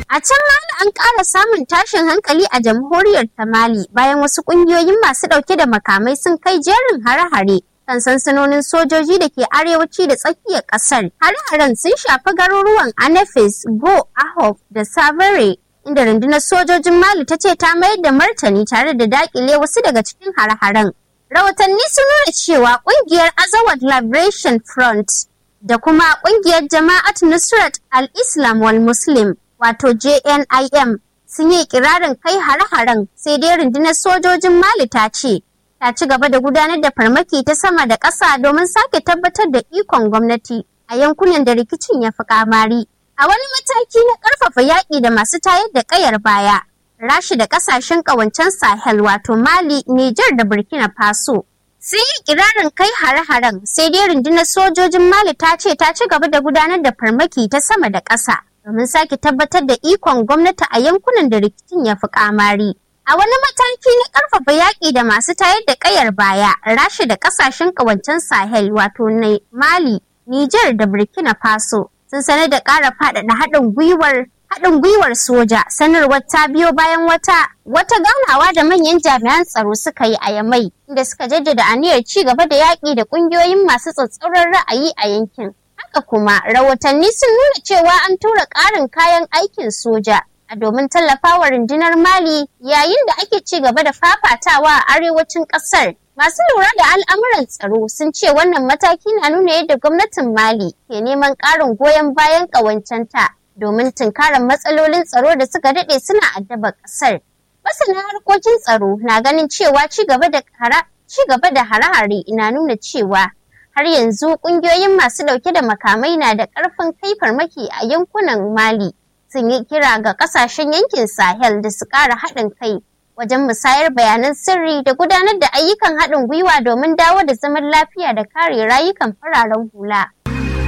A can Mali an ƙara samun tashin hankali a jamhuriyar ta Mali bayan wasu ƙungiyoyin masu ɗauke da makamai sun kai jerin hare-hare kan sansanonin sojoji da ke arewaci da tsakiyar ƙasar. Hare-haren sun shafi garuruwan Anafis, Go, Ahof da Savare inda rundunar sojojin Mali ta ce ta mayar da martani tare da dakile wasu daga cikin hare-haren. Rahotanni sun nuna cewa kungiyar Azawad Liberation Front da kuma kungiyar Jama'at Nusrat al-Islam wal Muslim wato JNIM sun yi kirarin kai hare-haren sai dai rundunar sojojin Mali ta ce ta ci gaba da gudanar da farmaki ta sama da ƙasa domin sake tabbatar da ikon gwamnati a yankunan da rikicin ya fi kamari. A wani mataki na ƙarfafa yaƙi da masu tayar da ƙayar baya, Rashi da ƙasashen ƙawancen Sahel wato Mali, Nijar da Burkina Faso. Sun yi kirarin kai hare-haren sai dai rundunar sojojin Mali ta ce ta ci gaba da gudanar da farmaki ta sama da ƙasa domin sake tabbatar da ikon gwamnati a yankunan da rikicin ya fi kamari. A wani mataki na ƙarfafa yaƙi da masu tayar da ƙayar baya, Rashi da ƙasashen ƙawancen Sahel wato Mali, Nijar da Burkina Faso. sun sanar da ƙara faɗaɗa haɗin gwiwar haɗin gwiwar soja sanarwar ta biyo bayan wata wata ganawa da manyan jami'an tsaro suka yi a yamai inda suka jaddada aniyar ci gaba da yaƙi da ƙungiyoyin masu tsatsauran ra'ayi a yankin haka kuma rahotanni sun nuna cewa an tura ƙarin kayan aikin soja a domin tallafawa rundunar mali yayin da ake ci gaba da fafatawa a arewacin ƙasar Masu lura da al'amuran tsaro sun ce wannan mataki na nuna yadda gwamnatin Mali ke neman ƙarin goyon bayan ƙawancenta domin tunkarar matsalolin tsaro da suka daɗe suna addaba ƙasar. Masana harkokin tsaro na ganin cewa ci gaba da hare-hare na nuna cewa har yanzu ƙungiyoyin masu ɗauke da makamai na da ƙarfin kai farmaki a yankunan Mali. Sun yi kira ga ƙasashen yankin Sahel da su ƙara haɗin kai wajen musayar bayanan sirri da gudanar da ayyukan haɗin gwiwa domin dawo da zaman lafiya da kare rayukan fararen hula.